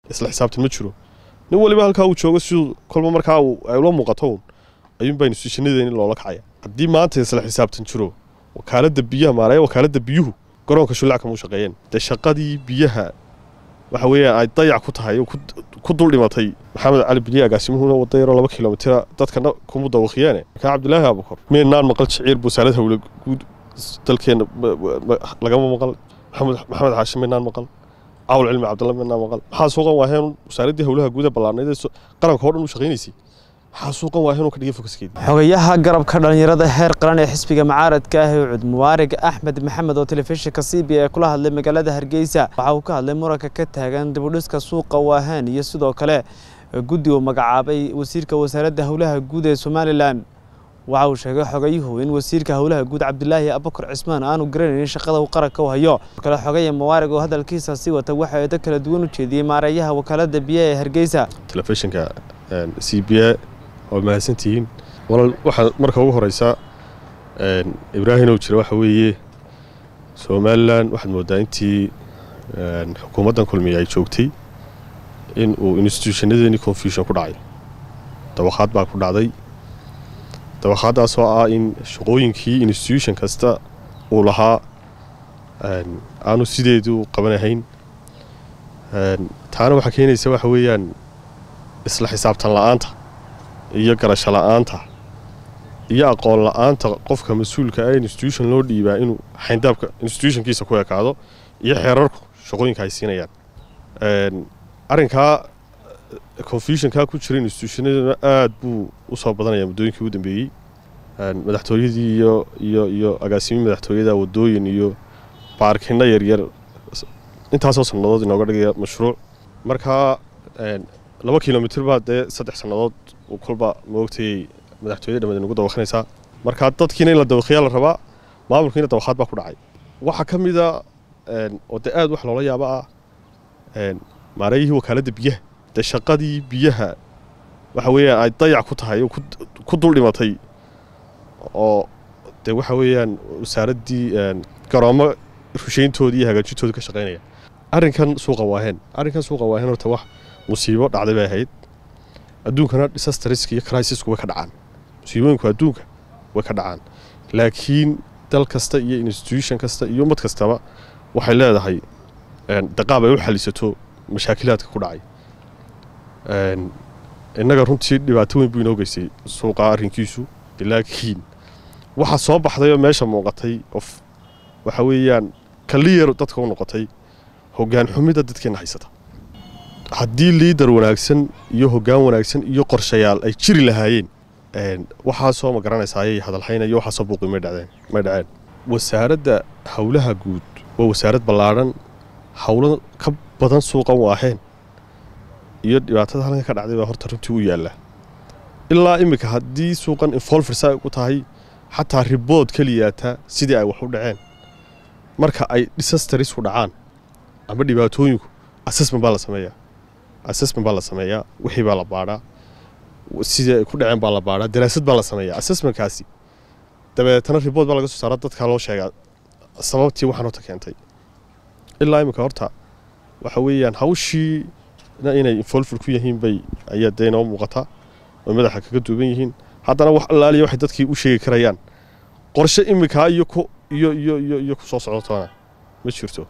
isla xisaabtan ma jiro nin waliba halkaa uu joogo siduu kolba markaa ay ula muuqato un ayuunbaa instituushanadeeni loola kacaya haddii maanta isla xisaabtan jiro wakaaladda biyaha maaraya wakaaladda biyuhu garoonka shullac kama u shaqeeyeen dee shaqadii biyaha waxa weeyaan ay dayac ku tahay oo ku dul dhimatay maxamed cali biliya agaasimuhuna wada yaroo laba kilomitira dadkana kuma dawaqiyaane markaa cabdilaahi abukor meennaan maqal jiciir buusaalad hawle guud dalkeenna lagama maqal maxamed maxamed xaashi meennaan maqal cawl cilmi cabdalla meennaan maqal maxaa suuqan waaheen wasaaraddii howlaha guuda ballaarnayd ee qaranka oo dhan u shaqaynaysay maxaa suuqan waaheen ka dhigay fokaskeedii xogayaha garabka dhallinyarada heer qaran ee xisbiga mucaaradka ah ee cud muwaarig axmed maxamed oo telefishinka c b a kula hadlay magaalada hargeysa waxa uu ka hadlay muranka ka taagan dibudhiska suuqa waahaan iyo sidoo kale guddi uu magacaabay wasiirka wasaaradda howlaha guud ee somalilan waxa uu sheegay xogayuhu in wasiirka howlaha guud cabdilaahi abakar cismaan aanu garanaynin shaqada uu qaranka u hayo kale xogaya muwaarig oo hadalkiisa sii wata waxa eedo kala duwan u jeediyey maareeyaha wakaalada biyaha ee hargeysa telefishinka c b a waa mahadsantihiin walaal waxaa marka ugu horeysa ibraahim oo jira waxa weeye somalilan waxaad moodaa intii xukuumaddan kulmiya ay joogtay in uu instituushanadeeni confusion ku dhacay dabaqaad baa ku dhacday dabaqaaddaasoo ah in shaqooyinkii institution kasta uu lahaa aanu sideedu qabanahayn taana waxaa keenaysa waxa weeyaan isla xisaabtan la-aanta iyo garasho la-aanta iyo aqoon la-aanta qofka mas-uulka ah institution loo dhiibaa inuu xayndaabka institutionkiisa ku ekaado iyo xeerarku shaqooyinka ay siinayaan arrinkaa confusionkaa ku jira institutionaduna aada buu usoo badanaya muddooyinkii ugu dambeeyey madaxtooyadii iyo iyo iyo agaasimiin madaxtooyada wadooyin iyo baarkino yaryar intaasoo sannadood inooga dhigaya mashruuc markaa laba kilomitr baa dee saddex sannadood kolba maogtayay madaxtooyada dhammaad inugu dawaqinaysaa markaa dadkiina in la dawaqayaa la rabaa maamulkiina dawaqaad baa ku dhacay waxaa ka mida oo dee aad wax loola yaaba ah maareeyihii wakaaladda biyaha dee shaqadii biyaha waxa weeyaan ay dayac ku tahay oo ku dul dhimatay oo dee waxa weeyaan wasaaraddii garoommo rushayntoodii iyo hagaajintooda ka shaqaynaya arrinkan suuqa waaheen arrinkan suuqa waaheen horta wax musiibo dhacday bay ahayd adduunkana disastarisk iyo crisisku way ka dhacaan musiibooyinku adduunka way ka dhacaan laakiin dal kasta iyo institution kasta iyo ummad kastaba waxay leedahay daqaab ay u xalisato mashaakilaadka ku dhacay innaga runtii dhibaato weyn buu inoo geystay suuqa arrinkiisu laakiin waxaa soo baxday oo meesha muuqatay of waxa weeyaan kaliyar dadka u noqotay hoggaan xumida dadkeenna haysata haddii liidar wanaagsan iyo hoggaan wanaagsan iyo qorshayaal ay jiri lahaayeen waxaasoo ma garanaysaa ayay hadalhayna iyo waxaasoo buuqi may dhacdeen may dhaceen wasaaradda howlaha guud waa wasaarad ballaadhan howlo ka badan suuqan waaheen iyo dhibaatada halkan ka dhacday baa horta runtii u yaalla ilaa iminka haddii suuqan infolversa ay ku tahay xataa ribood keliyaata sidii ay wax u dhaceen marka ay disasterisku dhacaan ama dhibaatooyinku assessment baa la sameeyaa assessment baa la sameeyaa wixii baa la baadhaa sidii ay ku dhaceen baa la baadhaa daraasad baa la sameeyaa assessmentkaasi dabeetana ribood baa laga soo saara dadkaa loo sheegaa sababtii waxaan horta keentay ilaa iminka horta waxa weeyaan hawshii inay infolful ku yihiin bay ayaa dee inoo muuqataa oo madaxa kaga duuban yihiin haddana wax allaaliya waxay dadkii u sheegi karayaan qorshe iminkaa iyo ku iyo iyo iyo iyo ku soo socotoona ma jirto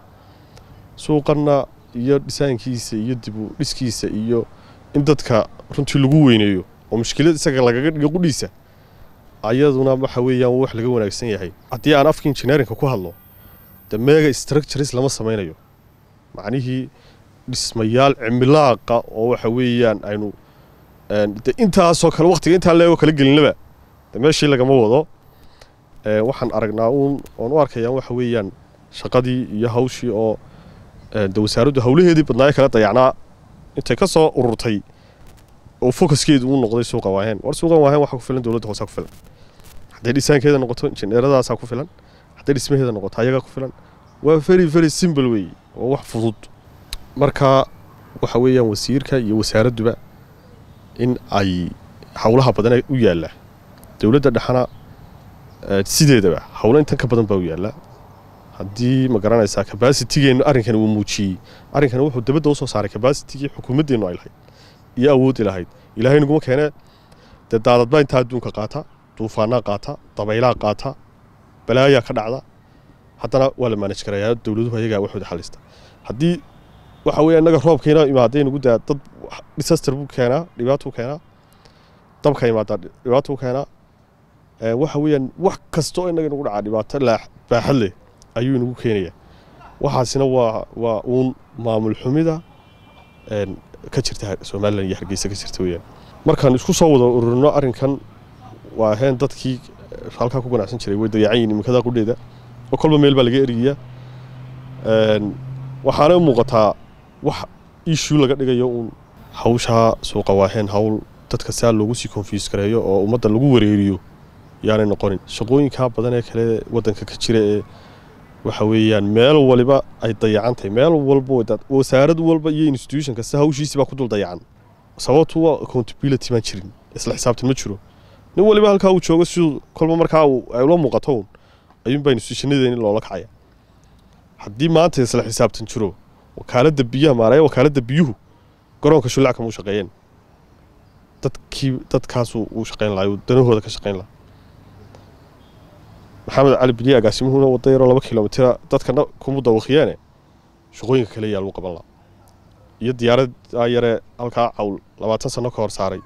suuqanna iyo dhisaankiisa iyo dibu dhiskiisa iyo in dadka runtii lagu weyneeyo oo mushkilad isaga lagaga dhigo qudhiisa ayaduna waxa weeyaan wax laga wanaagsan yahay haddii aan afka injineerinka ku hadlo de mega structures lama samaynayo macnihii dhismayaal cimilaaqa oo waxa weeyaan aynu de intaasoo kale waqtiga intaa leego kala gelinaba de meeshii lagama wado waxaan aragnaa uun oon u arkayaan waxa weeyaan shaqadii iyo hawshii oo de wasaaraddu howlaheedii badnaayo kala dayacnaa intay ka soo ururtay oo focuskeedu uu noqday suuqa waaheen war suuqan waaheen waxaa ku filan dowladda hoosaa ku filan hadday dhisaankeeda noqoto injineeradaasaa ku filan hadday dhismaheeda noqoto ayagaa ku filan waa very very simple weeye oo wax fudud marka waxa weeyaan wasiirka iyo wasaaradduba in ay howlaha badan u yaalla dowladda dhexana sideedaba howlo intan ka badan baa u yaalla haddii ma garanaysaa kabasitigeennu arrinkani uu muujiyey arrinkani wuxuu dabadda usoo saaray kabasitigii xukuumaddeennu ay lahayd iyo awoodi lahayd ilaahay naguma keenee dee daadadbaa intaa adduunka qaata duufaanaa qaata dabaylaa qaata balaayaa ka dhacda haddana waa la maanaj garayaa dowladuhu ayagaa waxooda xalista haddii waxa weeye innaga roobkiina imaaday nagu daa dad disaster buu keenaa dhibaatuu keenaa dabka imaadaa dhibaatuu keenaa waxa weeyaan wax kasta oo innaga nagu dhacaa dhibaato baaxad leh ayuu inagu keenayaa waxaasina waa waa uun maamul xumida ka jirta somalilan iyo hargeysa ka jirta weeyaan markaan isku soo wada ururino arrinkan waa ahayn dadkii halkaa ku ganacsan jiray way dayacan yihin iminkada qudheeda oo kolba meel baa laga eriyaa waxaana u muuqataa wax issue laga dhigayo uun hawshaa suuqa waaheen hawl dadka saa loogu sii konfyus gareeyo oo ummadda lagu wareeriyo yaanay noqonin shaqooyinkaa badan ee kale waddanka ka jira ee waxa weeyaan meel waliba ay dayacan tahay meel walba wasaarad walba iyo institution kasta hawshiisii baa ku dul dayacan sababtu waa accountability baan jirin isla xisaabtan ma jiro nin waliba halkaa uu joogo siduu kolba markaa ay ula muuqato un ayuunbaa institutionadeeni loola kacaya haddii maanta isla xisaabtan jiro wakaaladda biyaha maaraya wakaaladda biyuhu garoonka shullacka muu shaqeeyeen dadkii dadkaasuu uu shaqeyn lahaa uu danahooda ka shaqeyn lahaa maxamed cali biliye agaasimuhuna wada yaroo laba kilomitira dadkana kuma dawaqiyaane shaqooyinka kale yaa lagu qaban lahaa iyo diyaaradaa yaree halkaa cawl labaatan sano ka hor saaray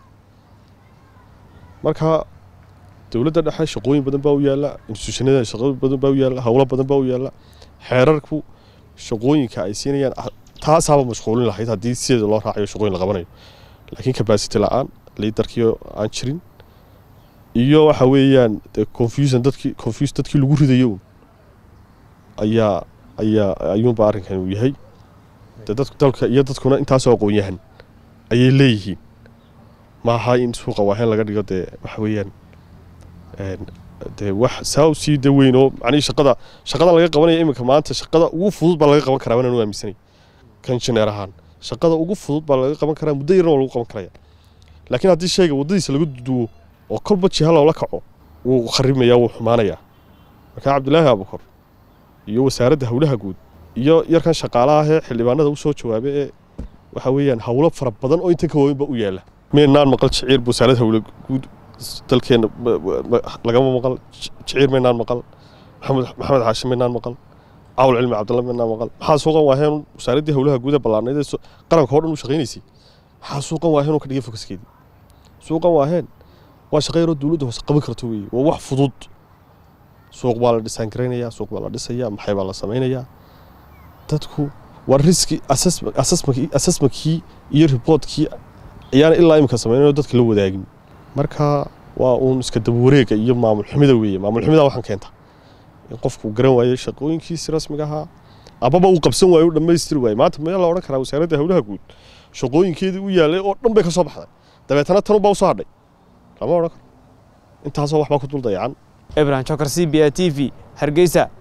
marka dowladda dhexe shaqooyin badan baa u yaalla institutionada shaqooyin badan baa u yaalla howlo badan baa u yaalla xeerarku shaqooyinka ay siinayaan taasaaba mashquulin lahayd haddii sideeda loo raacayo shaqooyin la qabanayo laakiin capacity la-aan liidarkii aan jirin iyo waxa weeyaan confusion dadkii confuse dadkii lagu ridayo ayaa ayaa ayuunba arrinkan uu yahay de dad dalka iyo dadkuna intaasoo aqoon yahan ayay leeyihiin maaha in suuqa waaheen laga dhigo dee waxa weeyaan dee wax saa u sii daweyn oo macnihii shaqada shaqada laga qabanaya iminka maanta shaqada ugu fudud baa laga qaban karaa wanaan u aaminsanay kan jineer ahaan shaqada ugu fudud baa laga qaban karaa muddo yarna waa lagu qaban karaya laakiin haddii shayga waddadiisa laga duduwo oo kolba jiha loola kaco wuu kharibmayaa wuu xumaanayaa markaa cabdilaahi abukor iyo wasaaradda howlaha guud iyo yarkan shaqaalaha ee xildhibaanada u soo jawaabay ee waxa weeyaan howlo fara badan oo intan ka waaweynba u yaalla meynaan maqal jiciir wasaaradda howla guud dalkeenna lagama maqal jiciir maynaan maqal maxamed maxamed xaashi maynaan maqal cawl cilmi cabdalla maynaan maqal maxaa suuqan waaheen wasaaraddii howlaha guud ee ballaarnayd ee qaranka oo dhan u shaqaynaysay maxaa suuqan waaheen oo ka dhigay fokaskeedii suuqan waaheen waa shaqo yaroo dowladda hoose qaban karto weeye waa wax fudud suuq baa la dhisaan garaynayaa suuq baa la dhisayaa maxay baa la samaynayaa dadku waa riski assessmentkii iyo reportkii ayaana ilaa imika samaynayo dadka la wadaagin marka waa uun iska dabawareega iyo maamul xumida weeye maamul xumida waxaan keenta in qofku garan waayo shaqooyinkiisi rasmiga ahaa amaba uu qabsan waayo u dhammaystiri waayo maanta meel la odhan karaa wasaaradda howlaha guud shaqooyinkeedii u yaallay oo dhan bay ka soo baxday dabeetana tanubaa usoo hadhay lama odhan karo intaasoo waxbaa ku dul dayacan ibrahim jokar c b a t v hargeysa